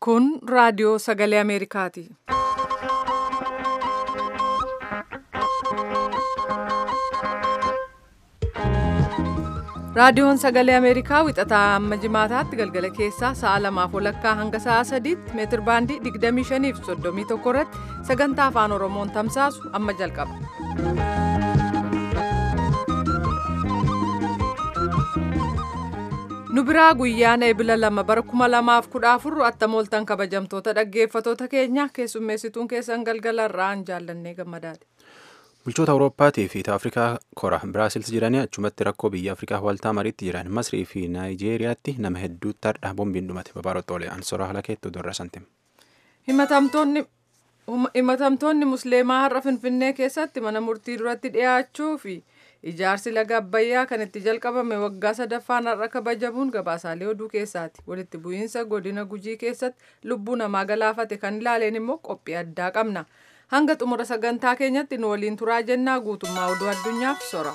Kun raadiyoo sagalee Ameerikaati. Raadiyoon sagalee Ameerikaa wixataa amma jimaataatti galgala keessaa sa'a lamaaf walakkaa hanga sa'a sadiitti meetir baandii 25 fi 31 irratti sagantaa afaan Oromoon tamsaasu amma jalqaba. Nu biraa guyyaan eebila lama bara kuma lamaaf kudha afur attamooltan kabajamtoota dhaggeeffatoota keenya keessummeessituun keessan galgala irraan jaallannee gammadaati. Bulchoota Awurooppaatii fi Afrikaa kora Biraasils jiranii achumatti rakkoo biyya Afrikaa waltaa mariitti jiran Masrii fi Naayijeeriyaatti nama hedduutti hardhaa boombiin dhumate babaarottoolee ansora halakeettu durra santim. Himatamtoonni Musliimaa har'a Finfinnee keessatti mana murtii duratti dhiyaachuu fi ijaarsi laga Abbayyaa kan itti jalqabame waggaa sadaffaan har'a kabajamuun gabaasaalee oduu keessaati. Walitti bu'iinsa godina Gujii keessatti lubbuu namaa galaafate kan ilaaleen immoo qophii addaa qabna. hanga xumura sagantaa keenyatti nu waliin turaa jennaa guutummaa oduu addunyaaf sora.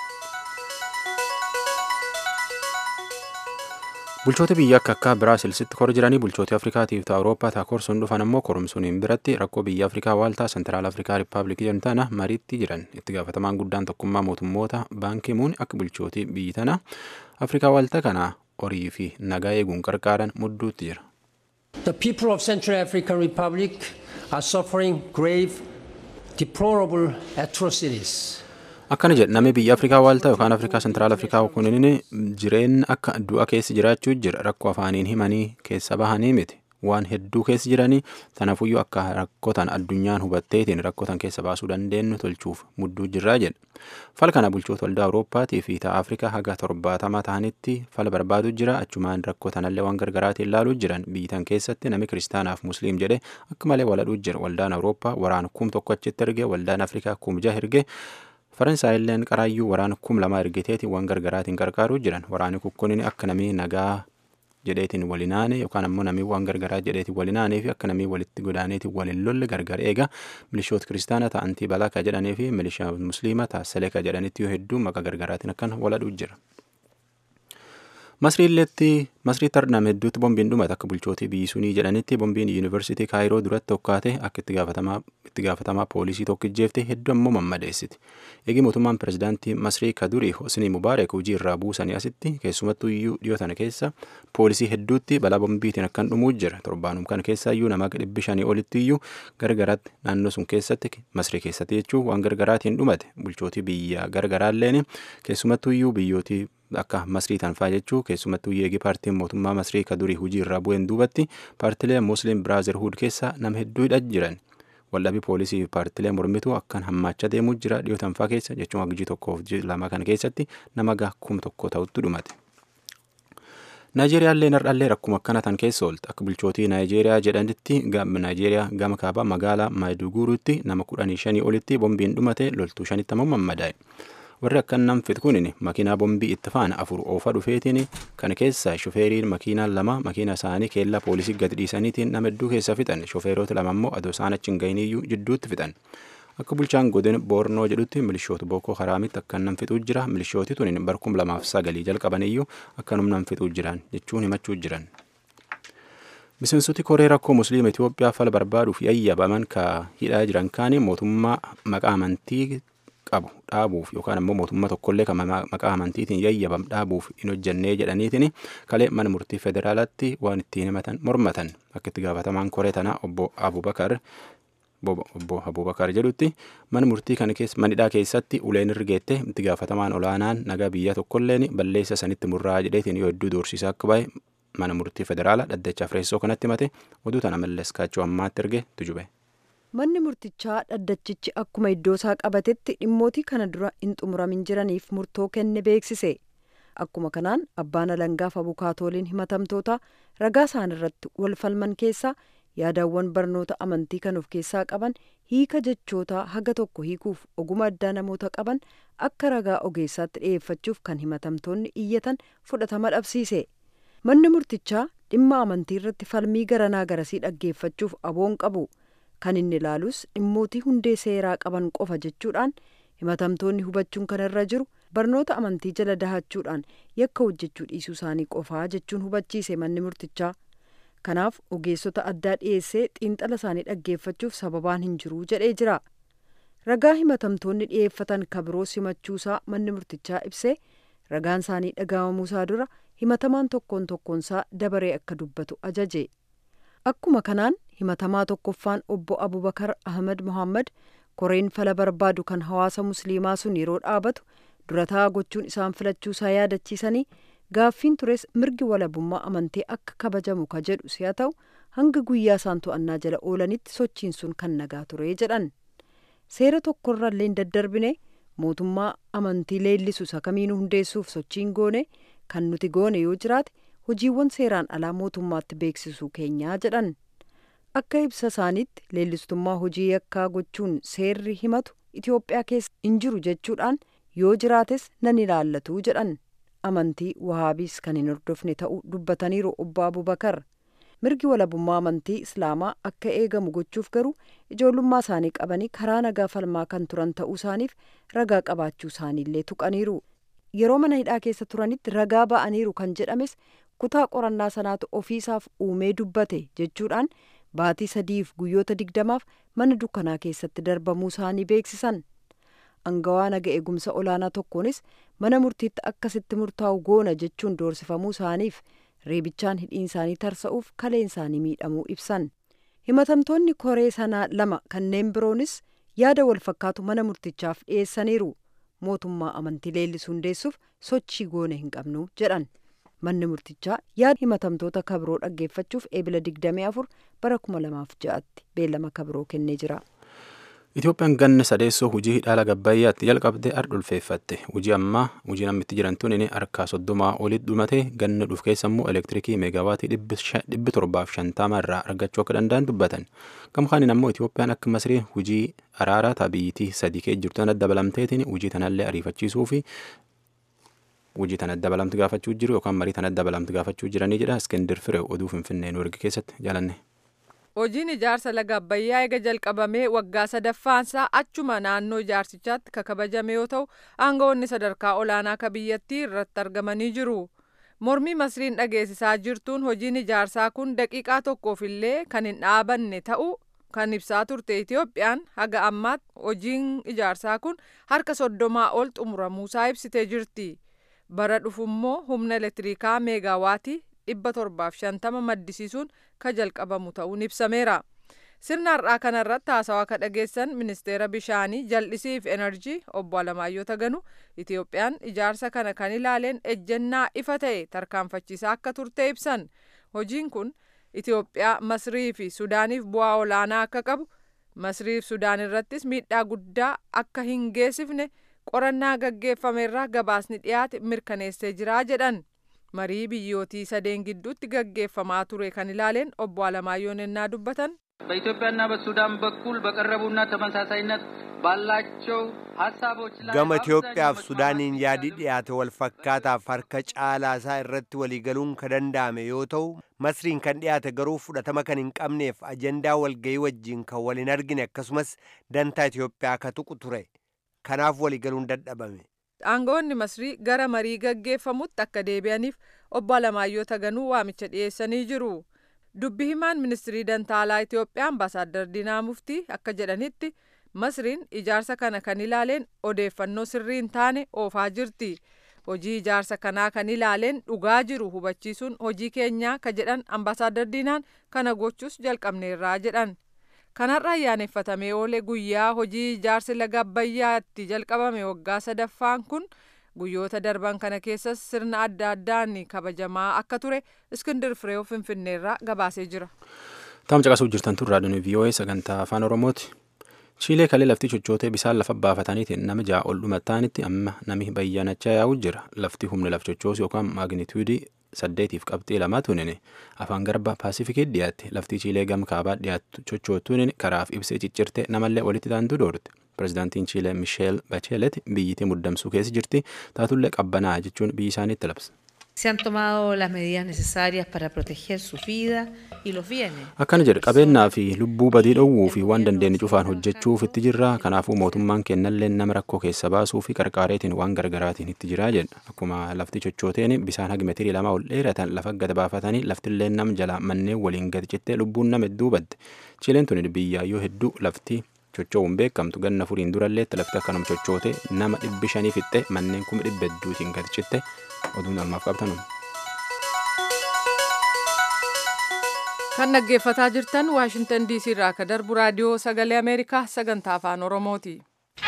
Bulchoota biyya akka akka Biraasilsitti kor jiranii bulchoota Afrikaatiif ta'a Awurooppaa ta'a korsuun dhufan ammoo korumsuuniin biratti rakkoo biyya Afrikaa waaltaa Sentiraal Afrikaa Rippaabilikii jedhamu tana mariitti jiran itti gaafatamaan guddaan tokkummaa mootummoota baankii muun akka bulchootii biyyi tana Afrikaa waaltaa kana horii fi nagaa eeguun qarqaaran mudduutti jira. The people of Central African Republic are suffering grave, deplorable atrocities. Akkana jedha namni biyya Afrikaa waaltaa yookaan Afrikaa Sentiraal Afrikaa kunniin jireenya akka du'a keessa jiraachuu jira rakkoo afaaniin himanii keessa bahanii miti waan hedduu keessa jiranii tanaafuyyuu akka rakkotan addunyaan hubatteetiin rakkotan keessa baasuu dandeenyu tolchuuf mudduu jirraa jedha. Fala kana bulchoota waldaa Awurooppaatii fi ta'a Afrikaa haga torbaatama ta'anitti fala barbaadu jira achumaan rakkotanallee waan gargaraatiin ilaaluu jiran biyyitan keessatti namni kiristaanaaf musliim jedhe akka malee waladhuu jira waldaan Awurooppaa waraana kum tokko achitti erge waldaan Afrikaa kum jaha erge faransaayilleen qaraayyuu waraana kum lama ergiteeti waan gargaraatiin qarqaaruu jiran waraanni kukkuniin akka namii nagaa jedheetiin walinaane yookaan ammoo namii waan gargaraa jedheetiin walinaanee fi akka namii walitti godaaneetiin waliin lolle gargar eega milishoota kiristaana ta'antii balaka jedhanii fi milishaa musliima ta'a seleka jedhanitti yoo hedduu maqaa gargaraatiin akkan waladhuu jira. Masriilleetti Masriitti hardhame hedduutti boombiin dhumate akka bulchootii biyyi sunii jedhanitti boombiin yuunivarsiitii Kaayiroo duratti tokkaate akka itti gaafatamaa poolisii tokkijjeefte hedduu ammoo mammadeessiti. Eegi mootummaan pirezidaantii Masrii Kadurii Hosni Mubaarak hojii irraa buusanii asitti keessumattuu iyyuu dhiyoo tana keessa poolisii hedduutti balaa boombiitiin akkan dhumuu jira. Torbaanum kana keessa iyyuu nama dhibbi shanii olitti iyyuu gargaraatti naannoo sun keessatti Masrii keessatti jechuun waan gargaraatiin dhumate bulchootii biyya gargaraalleen keessumattuu iyyuu biyyootii akka masrii tanfaa jechuu keessumattuu yeegii paartiin mootummaa masrii kadurii hujii irraa bu'een duubatti paartilee musliim biraazerhuud keessa nama hedduudha jiran waldhabii poolisii fi paartilee mormituu akkan hammaachaa deemuu jira dhiyoo tanfaa keessa jechuun hagijii tokkoof lama kana keessatti nama kum tokko ta'utti dhumate. Naayijeeriyaallee nardhallee rakkuma akkana tan keessa oolte akka bulchootii Naayijeeriyaa jedhanitti Naayijeeriyaa gama kaabaa magaalaa Maayiduguuruutti nama kudhanii shanii olitti boombiin dhumate loltuu shanitti ammoo mammadaa'e. warri akkan nam fit kunin makiinaa bombii itti faana afur oofa dhufeetiin kana keessa shofeeriin makiinaa lama makiina isaanii keellaa poolisii gadi dhiisaniitiin nama hedduu keessa fixan shofeerota lama immoo adoo isaan achi hin gahiniyyuu jidduutti fixan akka bulchaan godin boornoo jedhutti milishoota bookoo haraamitti akkan nam fixuu jira milishooti tunin barkum lamaaf sagalii jalqabaniyyuu akkanum nam fixuu jiran jechuun himachuu jiran. Miseensoti koree rakkoo musliima Itoophiyaa fala barbaaduuf yayyabaman ka hidhaa jiran kaanii mootummaa maqaa amantii qabu dhaabuuf yookaan ammoo mootummaa tokkollee kan maqaa amantiitiin yayyabam dhaabuuf hin hojjannee jedhaniitiin kalee mana murtii federaalaatti waan ittiin himatan mormatan akka itti gaafatamaan koree tanaa obbo Abubakar obbo Abubakar jedhutti mana murtii kana keessa manidhaa keessatti uleen irgeette itti gaafatamaan olaanaan nagaa biyya tokkolleen balleessa sanitti murraa jedheetiin yoo hedduu doorsisaa akka bahe mana murtii federaalaa dhaddacha fireessoo kanatti himate oduu tana mallees kaachoo ammaatti erge tujube. manni murtichaa dhaddachichi akkuma iddoo isaa qabatetti dhimmootii kana dura hin xumuramin jiraniif murtoo kenne beeksise akkuma kanaan abbaan alangaaf abukaatooliin himatamtoota ragaa isaan irratti wal falman keessaa yaadawwan barnoota amantii kan of keessaa qaban hiika jechootaa haga tokko hiikuuf oguma addaa namoota qaban akka ragaa ogeessaatti dhi'eeffachuuf kan himatamtoonni iyyatan fudhatama dhabsiise manni murtichaa dhimma amantii irratti falmii garanaa garasii dhaggeeffachuuf aboon qabu. kan inni ilaalus dhimmootii hundee seeraa qaban qofa jechuudhaan himatamtoonni hubachuun kan irra jiru barnoota amantii jala dahachuudhaan yakka hojjechuu dhiisuu isaanii qofaa jechuun hubachiise manni murtichaa kanaaf ogeessota addaa dhiyeessee xiinxala isaanii dhaggeeffachuuf sababaan hin jiru jedhee jira ragaa himatamtoonni dhiyeeffatan kabiroo simachuusaa manni murtichaa ibsee ragaan isaanii dhaga'amuusaa dura himatamaan tokkoon tokkoonsaa dabaree akka dubbatu ajaje akkuma kanaan himatamaa tokkoffaan obbo abubakar ahmed mohammad koreen fala barbaadu kan hawaasa musliimaa sun yeroo dhaabatu durataa gochuun isaan filachuusaa yaadachiisanii gaaffiin tures mirgi walabummaa amantii akka kabajamu ka jedhu si'a ta'u hanga guyyaa isaan to'annaa jala oolanitti sochiin sun kan nagaa ture jedhan seera tokkorrallee hin daddarbine mootummaa amantii leellisu isa kamiinuu hundeessuuf sochiin goone kan nuti goone yoo jiraate hojiiwwan seeraan alaa mootummaatti beeksisuu keenyaa jedhan akka ibsa isaaniitti leellistummaa hojii yakkaa gochuun seerri himatu itiyoophiyaa keessa hin jiru jechuudhaan yoo jiraates nan ilaallatu jedhan amantii wahaabiis kan hin hordofne ta'uu dubbataniiru obbo abubakar mirgi walabummaa amantii islaamaa akka eegamu gochuuf garuu ijoollummaa isaanii qabanii karaa nagaa falmaa kan turan ta'uu isaaniif ragaa qabaachuu isaaniillee tuqaniiru yeroo mana hidhaa keessa turanitti ragaa ba'aniiru kan jedhames kutaa qorannaa sanaatu ofiisaaf uumee dubbate jechuudhaan baatii sadiif guyyoota digdamaaf mana dukkanaa keessatti darbamuu isaanii beeksisan angawaa naga eegumsa olaanaa tokkoonis mana murtiitti akkasitti murtaa'u goona jechuun doorsifamuu isaaniif reebichaan hidhiin isaanii tarsa'uuf kaleen isaanii miidhamuu ibsan himatamtoonni koree sanaa lama kanneen biroonis yaada wal fakkaatu mana murtichaaf dhiyeessaniiru mootummaa amantii leellisuu hundeessuuf sochii goone hin qabnu jedhan manni murtichaa yaada himatamtoota kabiroo dhaggeeffachuuf eebila 24 bara 2006tti beellama kabiroo kennee jira. Itoophiyaan ganna sadeessoo hojii hidhaala gabbayyaatti jalqabdee ardulfeeffatte hojii ammaa hojii namni itti jiran tun harkaa soddomaa olitti dhumate ganna dhuuf keessa immoo elektirikii meegaawaatii dhibbi torbaaf shantama irraa argachuu akka danda'an dubbatan gama kaaniin ammoo Itoophiyaan akka masriin hojii araaraa tabiitii sadii kee jirtu tana dabalamteetiin hojii tanallee ariifachiisuu fi hojii tana dabalamtu gaafachuu jiru yookaan marii tana dabalamtu gaafachuu jiranii jedha iskendir firee oduu finfinnee nu erge keessatti jaalanne. Hojiin ijaarsa laga Abbayyaa eega jalqabamee waggaa sadaffaansaa achuma naannoo ijaarsichaatti ka kabajame yoo ta'u aangawoonni sadarkaa olaanaa ka biyyattii irratti argamanii jiru. Mormii masriin dhageessisaa jirtuun hojiin ijaarsaa kun daqiiqaa tokkoof illee kan hin dhaabanne ta'uu kan ibsaa turte Itoophiyaan haga ammaatti hojiin ijaarsaa kun harka soddomaa ol xumuramuusaa ibsitee jirti. Bara dhufummoo humna elektirikaa meegaawaatii dhibba torbaaf shantama maddisiisuun ka jalqabamu ta'uun ibsameera. Sirna har'aa kanarratti haasawaa ka dhageessan ministeera bishaanii jal'isiif enerjii obbo Alamaayyoo Taganuu Itoophiyaan ijaarsa kana kan ilaaleen ejjennaa ifa ta'e tarkaanfachiisaa akka turte ibsan. Hojiin kun Itoophiyaa, Masrii fi Sudaaniif bu'aa olaanaa akka qabu, Masrii fi Sudaan irrattis miidhaa guddaa akka hin geessifne qorannaa gaggeeffameerraa gabaasni dhiyaate mirkaneessee jira jedhan. marii biyyootii sadeen gidduutti gaggeeffamaa ture kan ilaaleen obbo Alamaayyoo ennaa dubbatan በኢትዮጵያና በሱዳን በኩል በቀረቡና ተመሳሳይነት ባላቸው ሀሳቦች ላይ gama Itoophiyaaf Sudaaniin yaadi dhiyaate wal fakkaataaf harka caalaasaa irratti waliigaluun kan danda'ame yoo ta'u Masriin kan dhiyaate garuu fudhatama kan hin qabneef ajandaa walgayii wajjiin kan wal hin argine akkasumas dantaa Itoophiyaa ka tuqu ture kanaaf waliigaluun dadhabame. aangawoonni masrii gara marii gaggeeffamutti akka deebi'aniif obbo Alamaayyoo Taganuu waamicha dhiyeessanii jiru. Dubbi himaan ministirii dantaalaa Itoophiyaa ambaasaaddar Diinaa Muftii akka jedhanitti masriin ijaarsa kana kan ilaaleen odeeffannoo sirrii hin taane oofaa jirti. Hojii ijaarsa kanaa kan ilaaleen dhugaa jiru hubachiisuun hojii keenyaa ka jedhan ambaasaaddar Diinaan kana gochuus jalqabneerraa jedhan. kanarra ayyaaneffatamee oole guyyaa hojii ijaarsi laga abbayyaatti jalqabame waggaa sadaffaan kun guyyoota darban kana keessas sirna adda addaan kabajamaa akka ture iskindir fireew finfinneerraa gabaasee jira. Taam caqasuu jirtan tun raadiyoon VOA sagantaa afaan Oromooti. Chiilee kalee lafti chochootee bisaan lafa baafataniitiin nama ja'a ol dhumattaanitti amma nami bayyanachaa yaa'u jira. Lafti humna laf chochoosuu yookaan maagniituudii saddeetiif qabxii lamaa tunin afaan garba paasifikii dhiyaatte lafti chiilee gam kaabaa dhiyaattu chochootuun karaaf ibsee ciccirte namallee walitti taantu doorte pirezidaantiin chiilee misheel bacheelet biyyittii muddamsuu keessa jirti taatullee qabbanaa jechuun biyyi isaaniitti labsa. Se han tomado las medidas necesarias para proteger sus vidas y los bienes. akkana jedhe qabeenyaa fi lubbuu badii dhowwuu fi waan dandeenye cufaan hojjechuuf itti jirra kanaafuu mootummaan kennallee nama rakkoo keessa baasuu fi qarqaareetiin waan gargaraatiin itti jiraa jedha akkuma lafti chochooteen bisaan hagi metirii lama ol dheeratan lafa gad baafatanii laftillee nam jala manneen waliin gad cittee lubbuun nama hedduu badde chileen tuni biyyaayyoo hedduu lafti chochoowuun beekamtu ganna furiin duralleetti lafti akkanuma chochoote nama dhibbi shanii fixxe manneen kuma dhibba hedduutiin gad citte oduun almaaf qabtanuma. kan dhaggeeffataa jirtan waashintan diisii irraa akka darbu raadiyoo sagalee ameerikaa sagantaa afaan oromooti.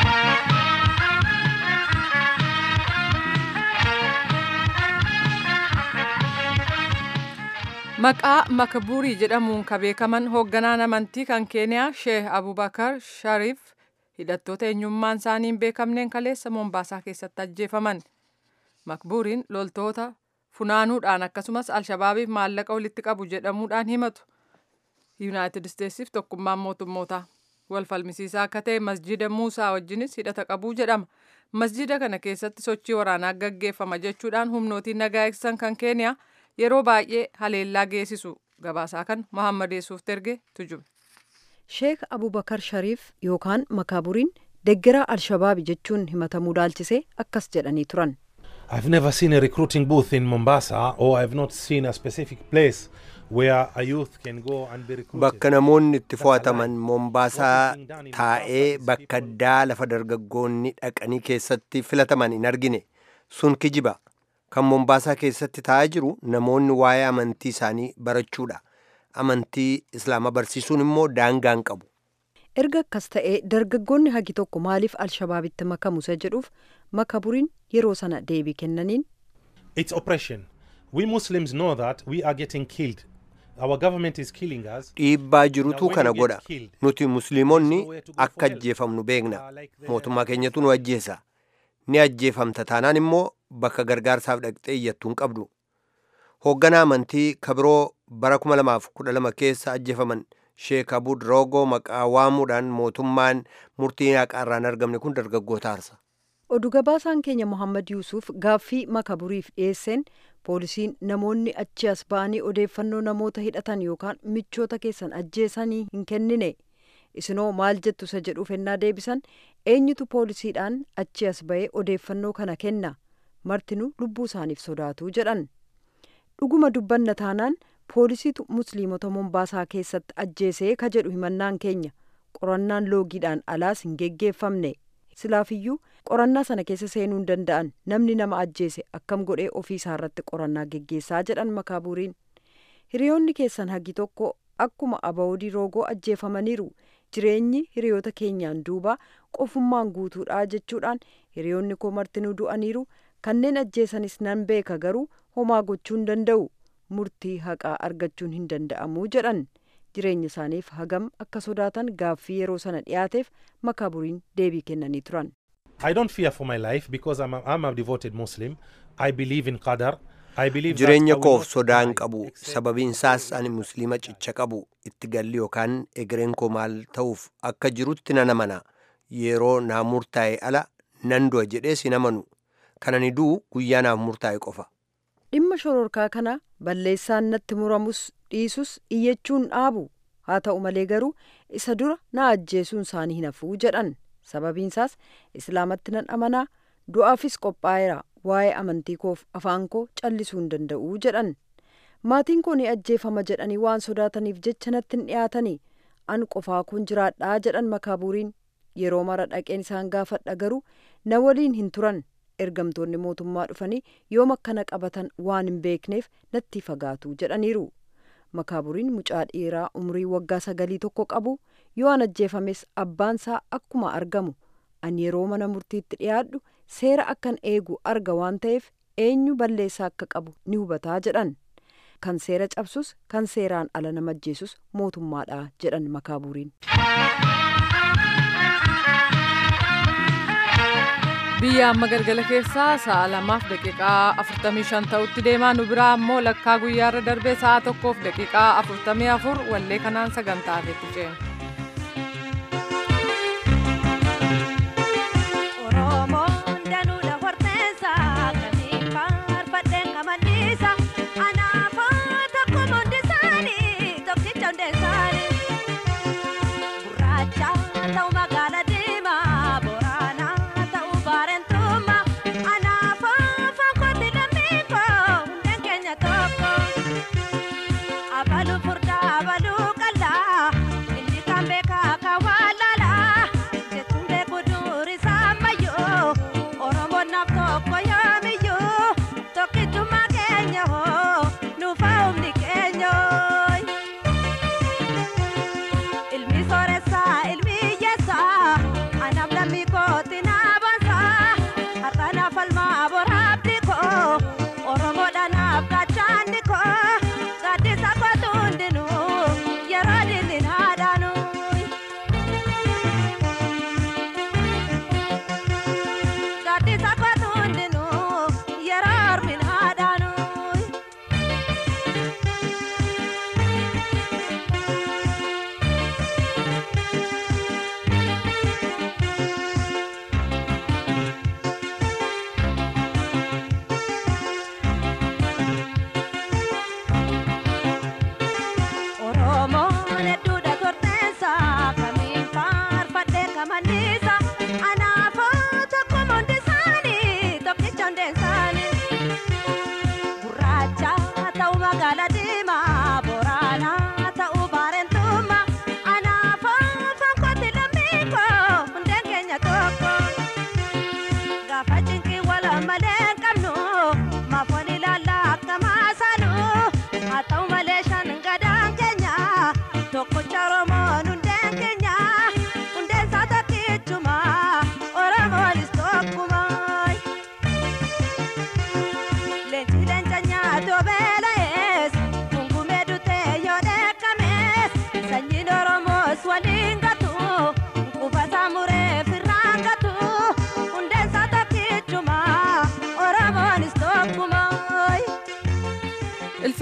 maqaa makaburii jedhamuun ka beekaman hoogganaan amantii kan keeniyaa sheeh abubakar shariif hidhattoota eenyummaan isaanii hin beekamneen kaleessa moombaasaa keessatti ajjeefaman makburiin loltoota funaanuudhaan akkasumas alshabaabiif maallaqa walitti qabu jedhamuudhaan himatu yuunaayitid isteetsiif tokkummaan mootummootaa wal falmisiisaa akka ta'e masjida muusaa wajjinis hidhata qabuu jedhama masjida kana keessatti sochii waraanaa gaggeeffama jechuudhaan humnootiin nagaa eegsisan kan keeniyaa yeroo baay'ee haleellaa geessisu gabaasaa kan mohammad yesuuf terge tujube. sheek abubakar shariif yookaan makaaburiin deggeraa alshabaabi jechuun himatamuu dhaalchisee akkas jedhanii turan. I've never seen a recruiting booth in Mombasa or I've not seen a specific place where a youth can go and be recruited. Bakka namoonni itti fo'ataman Mombaasaa taa'ee bakka addaa lafa dargaggoonni dhaqanii keessatti filataman hin argine sun kijiba. Kan Mombaasaa keessatti taa'aa jiru namoonni waa'ee amantii isaanii barachuudha. Amantii Islaamaa barsiisuun immoo daangaan qabu. erga akkas ta'ee dargaggoonni hagi tokko maaliif alshabaabitti makamu isa jedhuuf makaburiin yeroo sana deebii kennaniin It's oppression. We Muslims know that we are getting killed. Our government is killing us. Dhiibbaa jirutu kana godha. Nuti musliimonni akka ajjeefamnu beekna. Mootummaa keenyatu nu ajjeesa. Ni ajjeefamta taanaan immoo bakka gargaarsaaf dhaqxee iyyattuu hin qabdu. Hoogganaa amantii kabiroo bara 2012 keessa ajjeefaman Sheek Abud Roogoo maqaa waamuudhaan mootummaan murtii haqaarraan argamne kun dargaggoota aarsa. oduu gabaasaan keenya mohammad yuusuf gaaffii makaburiif dhiyeesseen poolisiin namoonni achi as ba'anii odeeffannoo namoota hidhatan yookaan michoota keessan ajjeesanii hin kennine isinoo maal jettu isa jedhuuf ennaa deebisan eenyutu poolisiidhaan achi as ba'ee odeeffannoo kana kenna martinuu lubbuu isaaniif sodaatu jedhan dhuguma dubbanna taanaan poolisiitu musliimota mombaasaa keessatti ajjeesee ka jedhu himannaan keenya qorannaan loogiidhaan alaas hin geggeeffamne silaafiyyuu qorannaa sana keessa seenuu hin danda'an namni nama ajjeese akkam godhee ofii isaa irratti qorannaa geggeessaa jedhan makaaburiin hiriyoonni keessan hagi tokko akkuma abawoodii roogoo ajjeefamaniiru jireenyi hiriyoota keenyaan duuba qofummaan guutuudha jechuudhaan hiriyoonni koo martinuu du'aniiru kanneen ajjeesanis nan beeka garuu homaa gochuu hin danda'u murtii haqaa argachuun hin danda'amuu jedhan jireenya isaaniif hagam akka sodaatan gaaffii yeroo sana dhiyaateef makaaburiin deebii kennanii turan. I don't fear for my life because I'm a, I'm a devoted Muslim. I believe in Qadar. I believe that Jireenya I will koof not sodaa hin die qabu. except Sababiin isaas ani musliima cicha qabu. Itti galli yookaan egereen koo maal ta'uuf akka jirutti nan amana. Yeroo naa murtaa'e ala nan du'a jedhees hin amanu. Kan ani du'u guyyaa naaf murtaa'e qofa. dhimma shororkaa kana balleessaan natti muramus dhiisus iyyachuun dhaabu haa ta'u malee garuu isa dura na ajjeesuun isaanii hin hafuu jedhan sababiinsaas islaamatti nan amanaa du'aafis qophaa'eera waa'ee amantii koof afaan koo callisuu hin danda'uu jedhan maatiin koo ni ajjeefama jedhanii waan sodaataniif jecha natti hin dhiyaatanii an qofaa kun jiraadhaa jedhan makaaburiin yeroo mara dhaqeen isaan gaafadha garuu na waliin hin turan ergamtoonni mootummaa dhufanii yoom akkana qabatan waan hin beekneef natti fagaatu jedhaniiru makaaburiin mucaa dhiiraa umrii waggaa sagalii tokko qabu yoo an ajjeefames abbaansaa akkuma argamu an yeroo mana murtiitti dhiyaadhu seera akkan eegu arga waan ta'eef eenyu balleessaa akka qabu ni hubataa jedhan kan seera cabsus kan seeraan ala nama ajjeesus mootummaadha jedhan makaaburiin. biyya amma galgala keessaa sa'a lamaaf daqiiqaa 45 ta'utti deemaa nu biraa ammoo lakkaa guyyaarra darbee sa'a tokkoof daqiiqaa 44 wallee kanaan sagantaa afeetti ceena. Oromoon danuudha horteessa akkasiin faarfadheen qamadii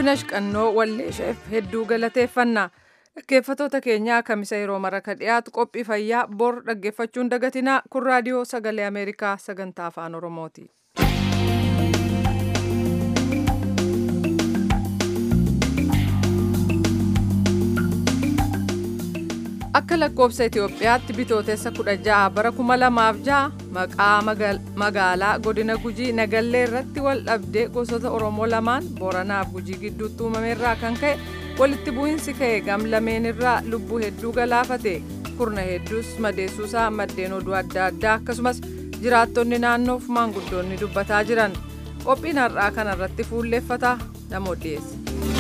warqinash qannoo walleesheef hedduu galateeffanna dhaggeeffatoota keenyaa kamisa yeroo maraka dhiyaatu qophii fayyaa bor dhaggeeffachuun dagatinaa kun raadiyoo sagalee ameerikaa sagantaa afaan oromooti. akka lakkoofsa Itoophiyaatti bitootessa kudha ja'a bara kuma lamaaf ja'a maqaa magaalaa godina gujii nagallee irratti wal dhabdee gosoota oromoo lamaan booranaaf gujii gidduutti uumameerraa kan ka'e walitti bu'insi ka'e gam lameen irraa lubbuu hedduu galaafate kurna hedduus madeessuusaa maddeen oduu adda addaa akkasumas jiraattonni naannoof maanguddoonni dubbataa jiran qophiin har'aa kanarratti fuulleeffata namoota dhiyeesse.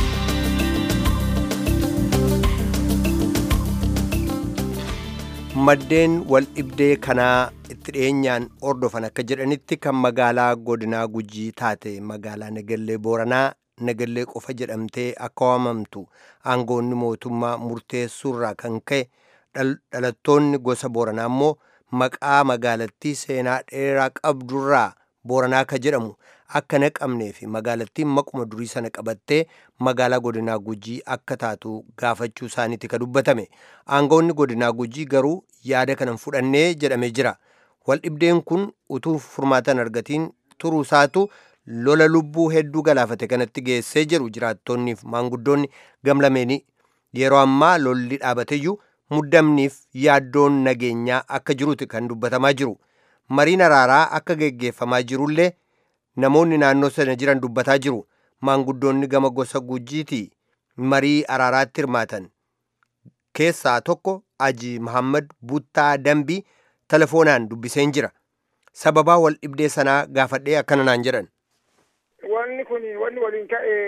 maddeen wal dhibdee kanaa itti dhiyeenyaan ordofan akka jedhanitti kan magaalaa godinaa gujii taate magaalaa nagallee booranaa nagallee qofa jedhamtee akka waamamtu aangoonni mootummaa murteessuurraa kan ka'e dhalattoonni gosa booranaa immoo maqaa magaalattii seenaa dheeraa qabdurraa booranaa ka jedhamu akka naqamnee fi magaalattiin maquma durii sana qabattee magaalaa godinaa gujii akka taatu gaafachuu isaaniiti ka dubbatame aangoonni godinaa gujii garuu yaada kanan fudhannee jedhamee jira wal dhibdeen kun utuu furmaatan argatiin turuu isaatu lola lubbuu hedduu galaafate kanatti geessee jiru jiraattonniif maanguddoonni gamlameeni yeroo ammaa lolli dhaabateyyuu muddamniif yaaddoon nageenyaa akka jiruti kan dubbatamaa jiru mariin araaraa akka geggeeffamaa jirullee namoonni naannoo sana jiran dubbataa jiru maanguddoonni gama gosa gujiiti marii araaraatti hirmaatan keessaa tokko aji mahammad buttaa dambii telefoonaan dubbiseen jira sababaa wal dhibdee sanaa gaafadhee akkana naan jedhan wanni kun wanni waliin ka'e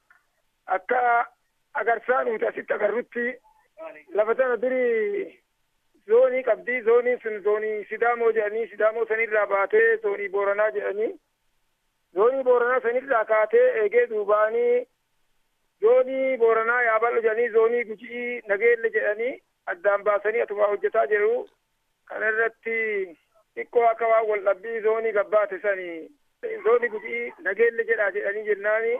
akka agarsaa nuti asitti agarrutti lafa tana durii zoonii qabdii zooniin sun zoonii sidaamoo jedhanii sidaamoo sanirraa baatee zoonii booranaa jedhanii zoonii booranaa sanirraa kaatee eegee duubaanii zoonii booranaa yaabal'o jedhanii zoonii gujii nageelle jedhanii addaan baasanii atuma hojjetaa jiru kana irratti xiqqoo akka waan wal dhabbii zoonii gabbaate sani zoonii gujii nageelle jedhaa jedhanii jennaani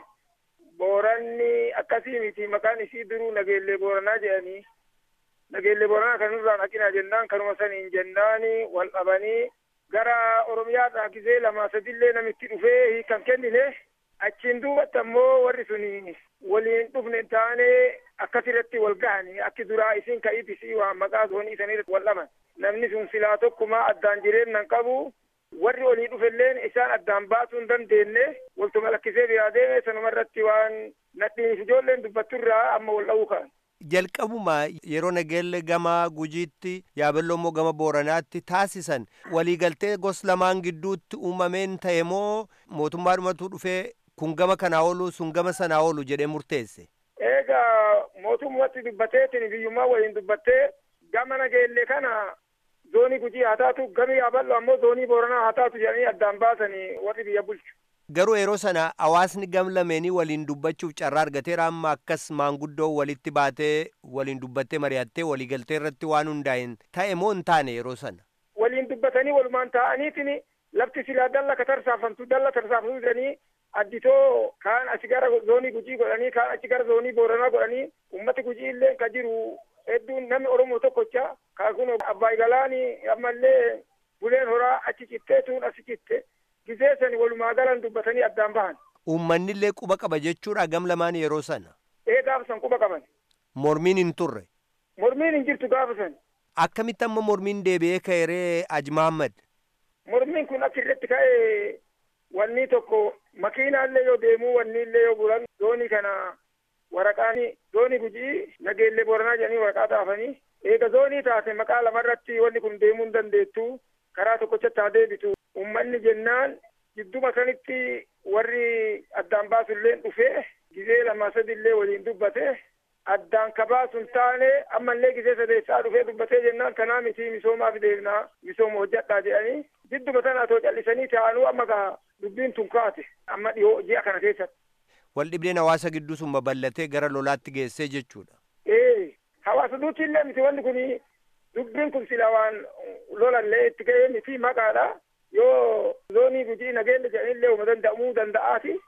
booranni akkasii miti maqaan isii duruu nageellee booranaa jedhanii nageellee booranaa kanurraan haqinaa jennaan kanuma saniin jennaani wal dhabanii gara oromiyaadhaa gizee lama sadillee namitti dhufee hiikan kennine achiin duubatti ammoo warri sun waliin dhufne taane akkasirratti wal gahani akki duraa isin ka'iitisii waan maqaa zoonii sanirratti wal dhaban namni sun silaa tokkuma addaan jireennan qabu warri olii dhufelleen isaan addaan baasuu hin dandeenye waltuma lakkisee biraa deeme sanuma irratti waan nadhiif ijoolleen dubbatturraa amma wal dha'uu ka'an. jalqabuma yeroo nageelle gama gujiitti yaabelloo immoo gama booranaatti taasisan waliigaltee gos lamaan gidduutti uumameen ta'e moo mootummaadhumatu dhufee kun gama kanaa oolu sun gama sanaa oolu jedhee murteesse. Eegaa mootummatti dubbateetiin biyyummaa waliin dubbattee gama nageelle kana zoonii gujii haa taatu gami yaaballo ammoo zoonii booranaa haa taatu jedhanii addaan baasanii warri biyya bulchu. Garuu yeroo sana hawaasni gam lameenii waliin dubbachuuf carraa argateera amma akkas maanguddoo walitti baatee waliin dubbattee mari'attee waliigaltee irratti waan hundaa'een ta'e moo hin taane yeroo sana. Waliin dubbatanii walumaan taa'aniitiin lafti silaa dalla ka tarsaafamtu dalla tarsaafamtu jedhanii additoo kaan achi gara zoonii gujii godhanii kaan achi gara zoonii booranaa godhanii ummati gujii illee ka jiru hedduun namni oromoo tokkocha kaa kun abbaa galaanii ammallee buleen horaa achi cittee tuun asi citte gizee sani walumaa galan dubbatanii addaan bahan. Uummanni illee quba qaba jechuudha gam lamaan yeroo sana. Ee gaafa san quba qaban. Mormiin hin turre. Mormiin hin jirtu gaafa san. Akkamitti amma mormiin deebi'ee ka'eeree Aji Mahammad? Mormiin kun achirratti ka'ee wanni tokko makiinaallee yoo deemuu wanni illee yoo bulan zoonii kana waraqaani zoonii gujii nageellee booranaa jedhanii waraqaa xaafanii eega zoonii taate maqaa lamarratti wanni kun deemuu hin dandeettu karaa tokkochatti haa deebitu ummanni jennaan jidduma sanitti warri addaan baasullee dhufee gizee lama sadillee waliin dubbate addaan kabaasun taane ammallee gizee sadeessaa dhufee dubbatee jennaan kanaa miti misoomaaf deemnaa misooma hojjadhaa jedhanii jidduma sana atoo callisanii taa'anuu amma gaa dubbiin tun kaate amma dhiyoo ji'a kana keessatti. Wal dhibdeen hawaasa gidduu sun babal'atee gara lolaatti geessee jechuudha. Ee hawaasa duuti illee miti wanni kuni dubbiin kun sila waan lolallee itti ga'ee miti maqaadha yoo zoonii gujii nageenya jedhanillee uma danda'amuu danda'aati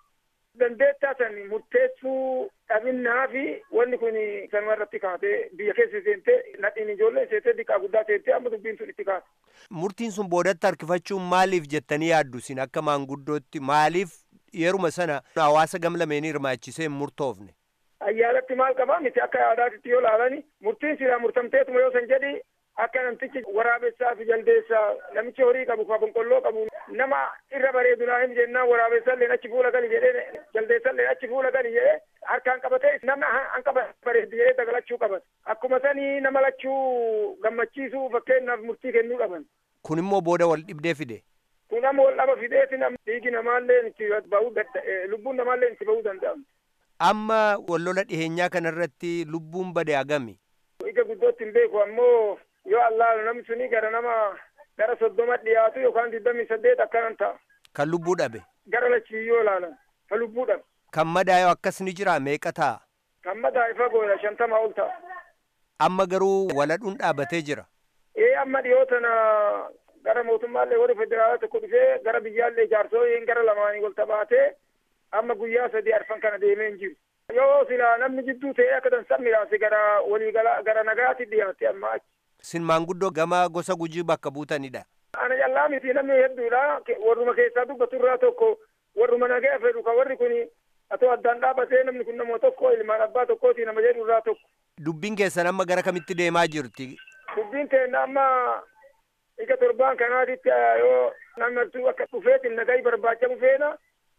dandeettaa san murteessuu dhabinnaa fi wanni kun sanuma irratti kaatee biyya keessa seentee nadhiin ijoollee seentee diqqaa guddaa seentee amma dubbiin sun itti kaate. Murtiin sun boodatti harkifachuun maaliif jettanii yaaddu isin akka maanguddootti maaliif yeruma sana hawaasa gamlameenii hirmaachisee hin murtoofne? Ayyaalatti maal qabaa miti akka yaadaatitti yoo laalani murtiin silaa murtamteetuma yoo san jedhi akka namtichi waraabessaa fi jaldeessaa namichi horii qabu ka bonqolloo qabu nama irra bareedu naa hin jennaan waraabessalleen achi fuula gali jedhee jaldeessalleen achi fuula gali jedhee harkaan qabatee nama hanqa bareedu jedhee dagalachuu qaban akkuma sanii nama lachuu gammachiisuu fakkeenyaaf murtii kennuu qaban. Kun immoo booda wal dhibdee fide. Kun amma wal dhaba fideeti nam dhiigi namaallee itti bahuu lubbuun namaallee itti bahuu danda'amu. Amma wallola dhiheenyaa kanarratti lubbuun bade agami. Ija guddootti hin beeku ammoo yoo allaalu namni suni gara nama gara soddoma dhiyaatu yookaan digdamii saddeet akkanan ta'a. Kan lubbuu dhabe. Gara lachii yoo ilaalan kan lubbuu dhabe. Kan madaa'e akkas ni jira meeqa ta'a? Kan madaa'e fagoodha shantamaa ol ta'a. Amma garuu waladhuun dhaabatee jira. Ee amma dhiyoo tana gara mootummaallee warri federaalaa tokko dhufee gara biyyaallee jaarsooleen gara lamaanii wal tabaatee amma guyyaa sadii arfan kana deemee hin jiru. Yoo sila namni jidduu ta'ee akka dansan miraase gara waliigala gara nagaatti dhiyaate amma achi. Sin maanguddoo gama gosa gujii bakka buutanidha. Ana callaa miti namni hedduudha. Warruma keessaa dubbatu irraa tokko warruma nagaa fedhu kan warri kun atoo addaan dhaabatee namni kun nama tokko ilmaan abbaa tokkooti nama jedhu irraa tokko. Dubbiin keessan amma gara kamitti deemaa jirti? Dubbiin keenya amma ija torbaan kanaatitti yoo namni akka dhufeetiin nagaa barbaacha dhufeena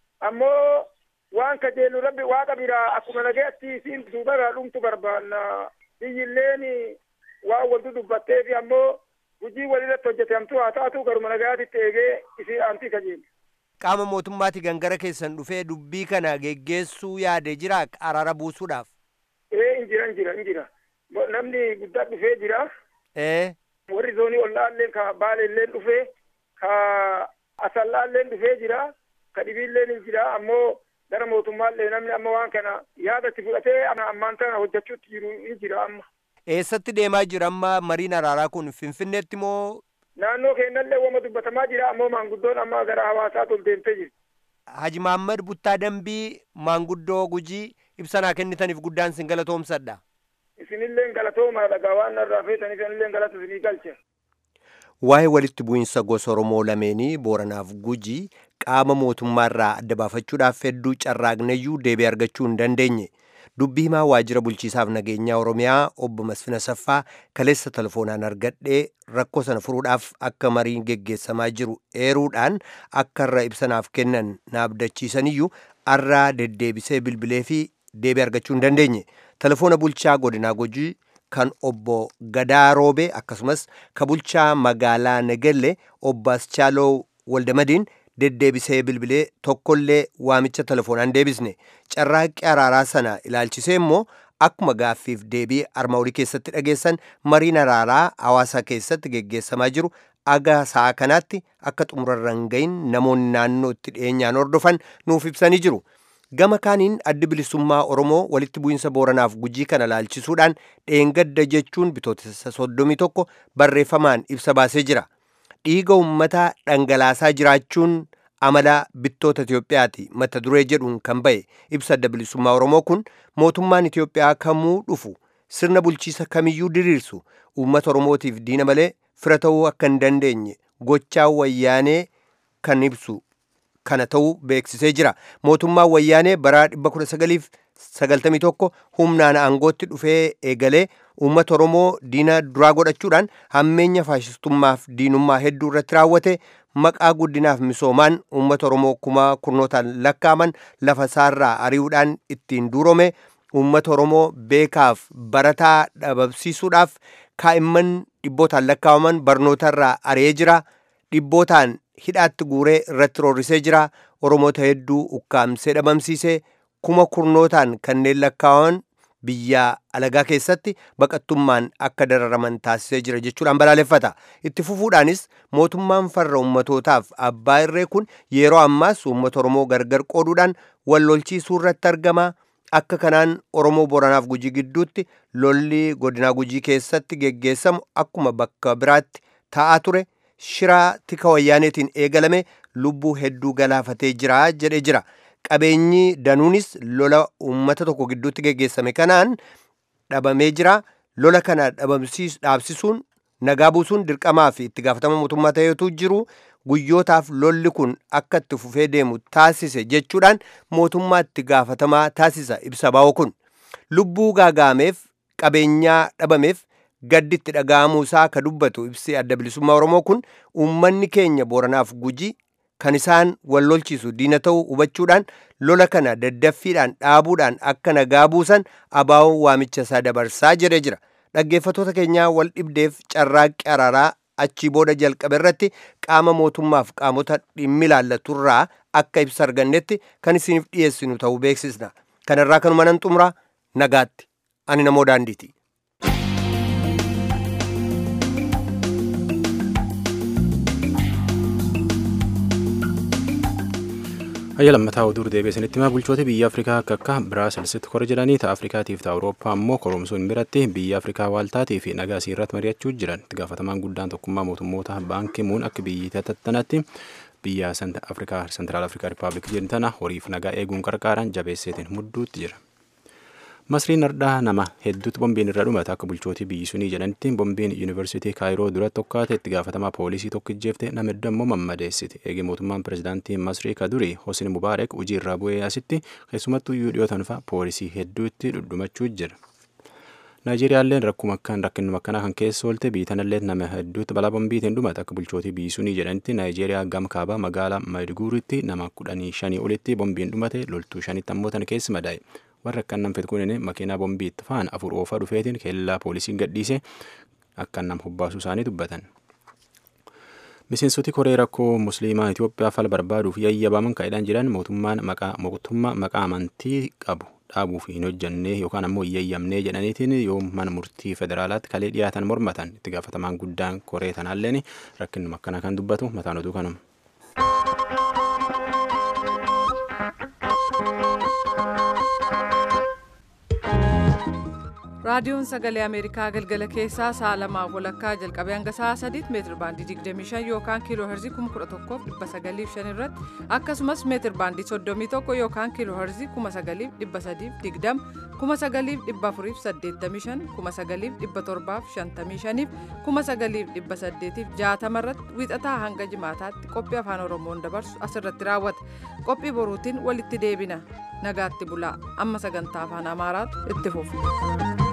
ammoo waan kajeellu rabbi waaqa biraa akkuma nagaatti isiin suubaraa dhumtu barbaanna biyyilleen waan waltu dubbattee fi ammoo hojii walirratti hojjetamtu haa taatu garuma nagaatitti eegee isii aantii kajeellu. Qaama mootummaati gangara keessan dhufee dubbii kana geggeessuu yaade jira araara buusuudhaaf. Ee injira injira injira namni guddaa dhufee jira. Ee. Warri zoonii ollaalleen ka baaleelleen dhufee ka asallaalleen dhufee jira ka dhibiilleen hin jira ammoo gara mootummaallee namni amma waan kana yaadatti fudhatee ammaan tana hojjechuutti jiru hin jira amma. Eessatti deemaa jira amma mariin araaraa kun Finfinneetti moo? Naannoo keenyallee wama dubbatamaa jira ammoo maanguddoon amma gara hawaasaatti ol deemtee jirti. Haji Maammad Buttaa Dambii maanguddoo gujii ibsanaa kennitaniif guddaan sin galatoomsadha. Isinillee galatoomaa dhagaa waan narraa feetan isinillee galata isinii galcha. Waa'ee walitti bu'iinsa gosa Oromoo lameenii Booranaaf Gujii qaama mootummaarraa adda baafachuudhaaf hedduu carraaqneyyuu deebii argachuu hin dandeenye. Dubbii himaa waajjira bulchiisaaf nageenyaa Oromiyaa obbo Masfina Saffaa kaleessa telefoonaan argadhee rakkoo sana furuudhaaf akka mariin geggeessamaa jiru eeruudhaan akka irra ibsanaaf kennan na abdachiisaniyyuu arraa deddeebisee bilbilee fi deebii argachuu hin dandeenye. Telefoona bulchaa godinaa Gujii kan obbo Gadaa Roobee akkasumas ka bulchaa magaalaa Negelle obbo Aschaaloo Waldamadiin deddeebisee bilbilee tokkollee waamicha telefoonaan deebisne carraaqqii araaraa sana ilaalchisee immoo akkuma gaaffiif deebii arma olii keessatti dhageessan mariin araaraa hawaasa keessatti geggeessamaa jiru aga sa'a kanaatti akka xumurarran gahin namoonni naannoo itti dhiyeenyaan hordofan nuuf ibsanii jiru. gama kaaniin addi bilisummaa oromoo walitti bu'iinsa booranaaf gujii kana laalchisuudhaan dheengadda jechuun bitootessa soddomii tokko barreeffamaan ibsa baasee jira dhiiga ummataa dhangalaasaa jiraachuun amala bittoota Itiyoophiyaati mata duree jedhuun kan ba'e ibsa adda bilisummaa oromoo kun mootummaan Itiyoophiyaa kamuu dhufu sirna bulchiisa kamiyyuu diriirsu uummata oromootiif diina malee fira ta'uu akka hin dandeenye gochaa wayyaanee kan ibsu kana ta'uu beeksisee jira mootummaan wayyaanee bara 1991 humnaan aangootti dhufee eegalee uummata oromoo diina duraa godhachuudhaan hammeenya faashistummaaf diinummaa hedduu irratti raawwate maqaa guddinaaf misoomaan uummata oromoo kuma kurnootaan lakkaaman lafa isaarraa ari'uudhaan ittiin duurome uummata oromoo beekaaf barataa dhabamsiisuudhaaf kaa'imman dhibbootaan lakkaawaman barnootarraa ari'ee jira dhibbootaan hidhaatti guuree irratti roorrisee jira oromoota hedduu ukkaamsee dhabamsiisee kuma kurnootaan kanneen lakkaawaman biyya alagaa keessatti baqattummaan akka dararaman taasisee jira jechuudhaan balaaleffata itti fufuudhaanis mootummaan farra ummatootaaf abbaa irree kun yeroo ammaas uummata oromoo gargar qooduudhaan wal lolchiisuu irratti argama akka kanaan oromoo boranaaf gujii gidduutti lolli godinaa gujii keessatti geggeessamu akkuma bakka biraatti ta'aa ture shiraa tika wayyaaneetiin eegalame lubbuu hedduu galaafatee jira jedhee jira qabeenyi danuunis lola uummata tokko gidduutti geggeessame kanaan dhabamee jira lola kana dhaabsisuun nagaa buusuun dirqamaa fi itti gaafatama mootummaa ta'etu jiru guyyootaaf lolli kun akka itti fufee deemu taasise jechuudhaan mootummaa itti gaafatamaa taasisa ibsa baa'u kun lubbuu gaagaameef qabeenyaa dhabameef gaddi itti dhaga'amuu isaa ka dubbatu ibsi adda bilisummaa oromoo kun uummanni keenya booranaaf gujii kan isaan wal lolchiisu diina ta'uu hubachuudhaan lola kana daddaffiidhaan dhaabuudhaan akka nagaa buusan abaa'oo waamicha isaa dabarsaa jedhee jira dhaggeeffatoota keenyaa wal dhibdeef carraaqqi araaraa achii booda jalqabe irratti qaama mootummaaf qaamota dhimmi ilaallaturraa akka ibsa argannetti kan isiniif dhiyeessinu ta'uu beeksisna kanarraa kanuma nan xumura nagaatti ani namoo daandiiti. Hayya lammataa oduu deebi'ee isinitti himaa bulchoota biyya Afrikaa akka akka Biraaselsitti kora jedhanii ta'a Afrikaatiif ta'a Awurooppaa ammoo koromsuun biratti biyya Afrikaa waaltaatii fi nagaa isii irratti mari'achuu jiran itti gaafatamaan guddaan tokkummaa mootummoota baankii muun akka biyyi tattanatti biyya Afrikaa Sentiraal Afrikaa Rippaabilik jedhan tana horiif nagaa eeguun qarqaaran jabeesseetiin mudduutti jira. Masriin ardhaa nama hedduutti bombiin irra dhumate akka bulchootii biyyi sunii jedhanitti bombiin yuunivarsiitii kaayiroo duratti tokkaate itti gaafatamaa poolisii tokko ijjeefte nama hedduu ammoo mammadeessiti eegi mootummaan pirezidaantii masrii ka durii hosin mubaarak hojii irraa bu'ee asitti keessumattuu iyyuu dhiyootan fa'a poolisii hedduutti dhudhumachuu jira. Naayijeeriyaalleen rakkuma akkaan rakkinuma akkanaa kan keessa oolte biitanallee nama hedduutti balaa bombiitiin dhumate akka bulchootii biyyi sunii jedhanitti Naayijeriyaa gama kaabaa magaalaa Maiduguritti nama kudhanii shanii olitti bombiin dhumate loltuu shanitti ammoo tan keessa madaa'e. warra akkan nam fedkunin makiinaa bombii itti fa'an afur oofaa dhufeetiin keellaa poolisiin gadhiise akkan nam hubbaasuu isaanii dubbatan. Miseensoti koree rakkoo musliimaa Itoophiyaa fala barbaaduuf yayyabaman kaa'edhaan jiran mootummaan maqaa mootummaa maqaa amantii qabu dhaabuuf hin hojjannee yookaan ammoo hin yayyamnee jedhaniitiin yoo mana murtii federaalaatti kalee dhiyaatan mormatan itti gaafatamaan guddaan koree tanaalleen rakkinuma akkanaa kan dubbatu mataan oduu kanuma. raadiyoon sagalee ameerikaa galgala keessaa sa'a lamaaf walakkaa jalqabee hanga sa'a sadiitti meetir baandii 25 yookaan kiiloo herzii 11,905 irratti akkasumas meetir baandii 31 yookaan kiiloo herzii 9,320 9,485 9,755 9,860 irratti wiixataa hanga jimaataatti qophii afaan oromoon dabarsu asirratti raawwata qophii boruutiin walitti deebina nagaatti bulaa amma sagantaa afaan amaaraatu itti fufa.